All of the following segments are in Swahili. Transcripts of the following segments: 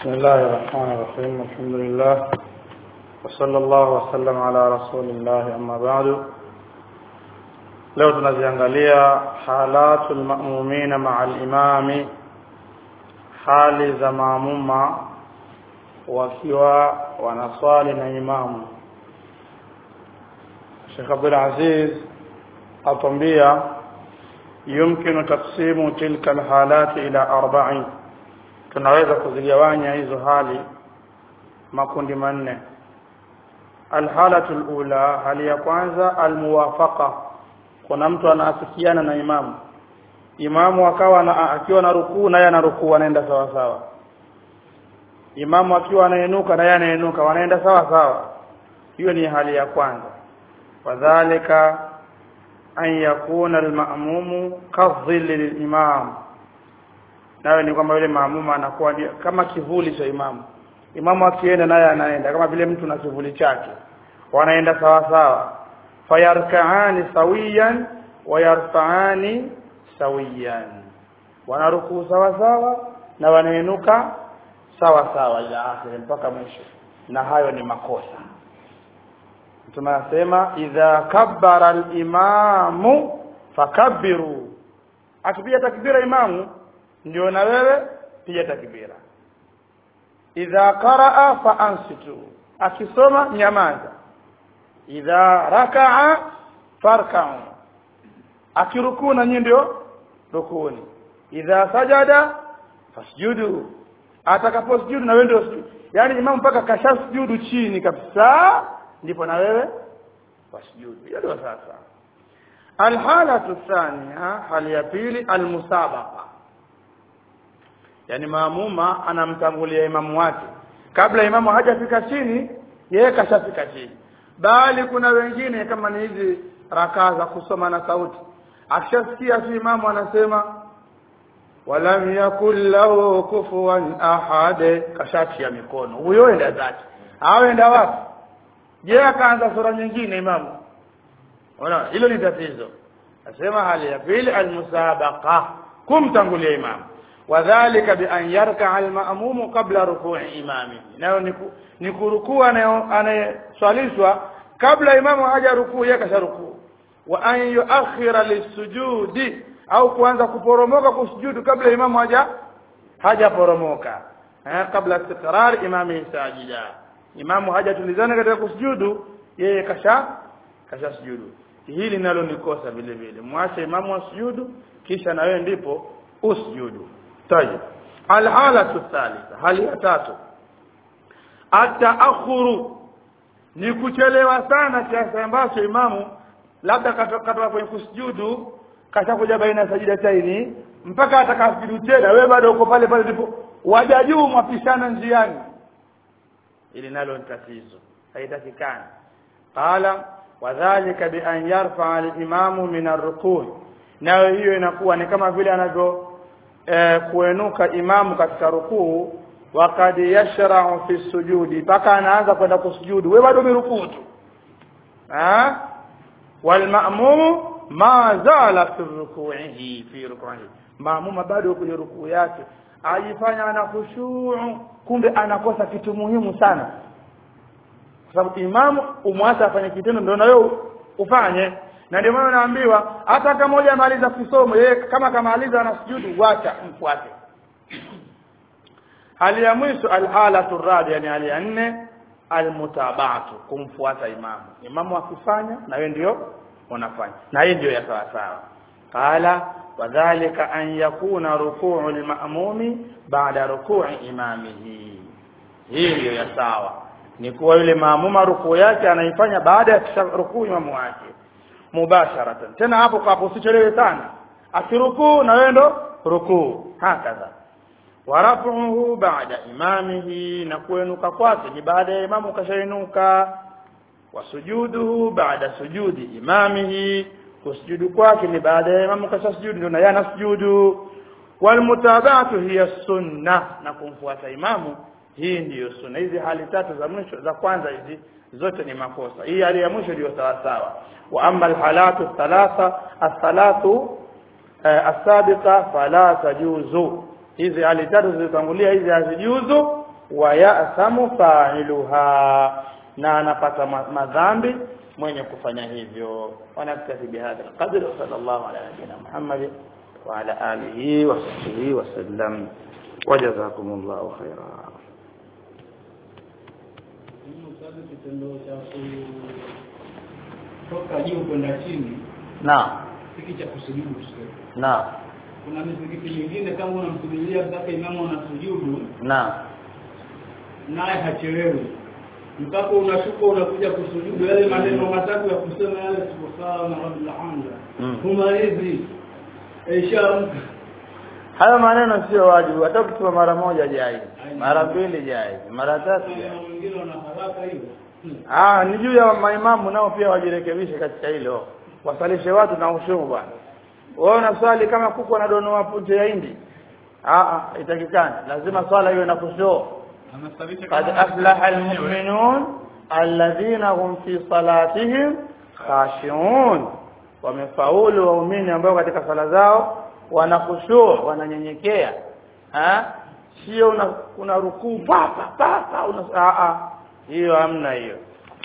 بسم الله الرحمن الرحيم الحمد لله وصلى الله وسلم على رسول الله أما بعد leo tunaziangalia halatu lmamumina maa limami hali za maamuma wakiwa wanaswali na imamu shekh abdulaziz atwambia yumkinu taksimu tilka alhalati ila arbain tunaweza kuzigawanya hizo hali makundi manne alhalatu lula hali ya kwanza almuwafaqa kuna mtu anaafikiana na imamu imamu akawa na, akiwa na rukuu naye ana rukuu anaenda sawa sawa imamu akiwa anainuka naye anainuka wanaenda sawa sawa hiyo ni hali ya kwanza wadhalika an yakuna almamumu kadhilli lilimam nayo ni kwamba yule maamumu anakuwa kama kivuli cha imamu imamu akienda naye anaenda kama vile mtu na kivuli chake wanaenda sawa sawa fayarkaani sawiyan wayarfaani sawiyan wanarukuu sawa sawa na wanainuka sawa sawa ila akhiri mpaka mwisho na hayo ni makosa tunasema idha kabbara limamu fakabbiru akipiga takbira imamu ndio na wewe piga takbira idha qaraa fa ansitu akisoma nyamaza idha rakaa farkau akirukuu na nyinyi ndio rukuni idha sajada fasjudu atakaposujudu na wewe ndio sujudu yaani imamu mpaka kashasujudu chini kabisa ndipo na wewe wasujudu hiyo ndio sasa alhalatu thania hali ya pili almusabaqa yani maamuma anamtangulia imamu wake kabla imamu hajafika chini yeye kashafika chini bali kuna wengine kama ni hizi rakaa za kusoma na sauti akishasikia tu imamu anasema walam yakul lahu kufuwan ahad kashatia mikono huyo enda zake awenda wapi je akaanza sura nyingine imamu ona hilo ni tatizo nasema hali ya pili almusabaqa kumtangulia imamu wadhalika bi an yarkaa almamumu qabla rukui imami nayo ni kurukua anayeswalishwa kabla imamu haja rukuu yeye kasha rukuu wa an yuakhira lisujudi au kuanza kuporomoka kusujudu kabla imamu haja hajaporomoka eh, kabla istiqrar imami sajida imamu hajatulizana katika kusujudu yeye kasha kasha sujudu hili nalo ni kosa vile vile mwache imamu asujudu kisha na wewe ndipo usujudu tayeb alhalatu thalitha hali ya tatu ataakhuru ni kuchelewa sana kiasi ambacho imamu labda katoka kwenye kusujudu kashakuja baina ya sajida taini mpaka atakafidu tena wewe bado uko pale pale ndipo waja juu mwapishana njiani ili nalo ni tatizo haitakikani qala wadhalika bi an yarfa al-imamu min ar-ruku' nayo hiyo inakuwa ni kama vile anavyo eh, kuenuka imamu katika rukuu wakad yashra'u fi sujudi mpaka anaanza kwenda kusujudu wewe bado umerukuu tu ah wal ma'mum ma zala fi ruku'ihi fi ruku'ihi maamuma bado kwenye rukuu yake ajifanya ana khushu' kumbe anakosa kitu muhimu sana kwa sababu imamu umwacha afanye kitendo ndio na wewe ufanye na ndio maana naambiwa hata kama moja amaliza kisomo yeye kama kamaliza ana sujudu wacha mfuate hali ya mwisho alhalatu rabi yani hali ya nne almutabatu kumfuata imamu imamu akifanya na wewe ndio unafanya na hii ndio ya sawa sawa qala wadhālika an yakuna rukuu alma'mumi ba'da ruku'i imamihi hii ndio ya sawa ni kuwa yule maamuma rukuu yake anaifanya baada ya rukuu imamu wake mubasharatan tena hapo kwa hapo usichelewe sana akirukuu na wewe ndo rukuu hakadha warafuhu baada imamihi na kuenuka kwake ni baada ya imamu kashainuka wasujuduhu baada sujudi imamihi kusujudu kwake ni baada ya imamu kashasujudu ndio na yeye anasujudu walmutabatu hiya sunna na kumfuata imamu hii ndiyo sunna hizi hali tatu za mwisho za kwanza hizi zote ni makosa hii hali ya mwisho ndio sawa sawa wa amma alhalatu thalatha athalathu asabiqa fala tajuzu hizi hali tatu zilizotangulia hizi hazijuzu wa ya'samu fa'iluha na anapata ma- madhambi mwenye kufanya hivyo wanaktafi bihadha alqadr sallallahu ala nabiyyina muhammad wa ala alihi wa sahbihi wa sallam wajazakumullahu khairan Sasa kitendo cha kutoka juu kwenda chini naam hiki cha kusujudu tuseme. naam Kuna misikiti mingine kama unamsujudia mpaka imamu anasujudu naam naye hachelewi mpaka unashuka unakuja kusujudu yale maneno matatu ya kusema yale subhana rabbil hamd Mm. humalizi ishamka hayo maneno sio wajibu hata ukisema mara moja jai mara mbili jai mara tatu jai na wengine wana haraka hiyo Hmm. Ah, ni juu ya maimamu nao pia wajirekebishe katika hilo. Wasalishe watu na ushumu bwana. Wewe unaswali kama kuku anadonoa punje ya hindi. Ah ah, itakikani. Lazima swala iwe na kushoo. Qad aflaha almu'minun alladhina hum fi salatihim khashi'un. Wamefaulu waumini ambao katika sala zao wanakushua, wananyenyekea. Ha? Sio una, una rukuu papa papa una ah ah. Hiyo hamna hiyo.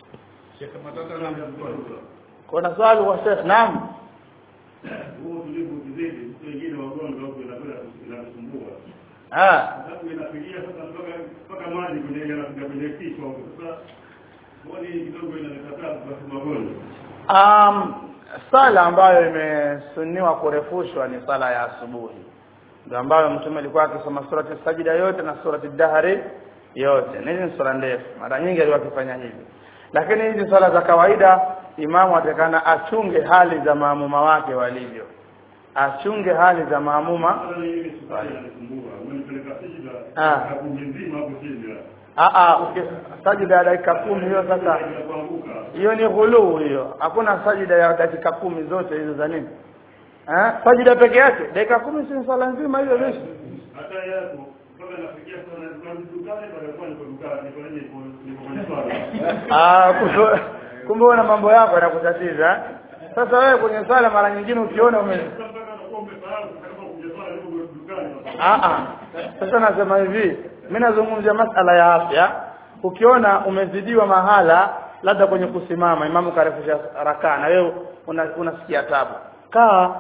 Kuna swali kwa Sheikh? Naam. huo tulivu kizidi mtu wengine wagonjwa huko inakwenda inasumbua Ah, sababu inafikia sasa mpaka mpaka maji kwenye yanafika kwenye kichwa huko sasa mboni kidogo inanikataa kwa magonjwa um, sala ambayo imesuniwa kurefushwa ni sala ya asubuhi ndio ambayo mtume alikuwa akisoma surati sajida yote na surati dahari yote na hizi ni sura ndefu mara nyingi alikuwa akifanya hivi lakini hizi sala za kawaida imamu atakana achunge hali za maamuma wake walivyo achunge hali za maamuma sasa ile sukari inanisumbua umenipeleka sijida Ah. kaburi nzima hapo chini ah ah uki- sajida ya dakika kumi hiyo sasa kuanguka hiyo ni ghuluu hiyo hakuna sajida ya dakika kumi zote hizo za nini eh sajida peke yake dakika kumi si swala nzima hiyo hiyo hata yako mpaka nafikia sana na dukani baada ya kuwa niko dukani niko nje niko niko kwenye swala ah kumbe- kumbe una mambo yako yanakutatiza eh? sasa wewe kwenye swala mara nyingine ukiona ume sasa mpaka nakuwa umesahau sasa kama kuja swala niko dukani ah ah sasa nasema hivi mimi nazungumzia masala ya afya ukiona umezidiwa mahala labda kwenye kusimama imamu karefusha rakaa na wewe una- unasikia tabu kaa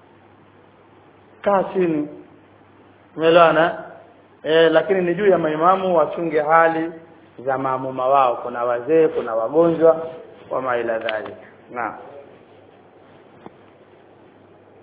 kaa chini umeelewana eh lakini ni juu ya maimamu wachunge hali za maamuma wao kuna wazee kuna wagonjwa wama ila dhalika naam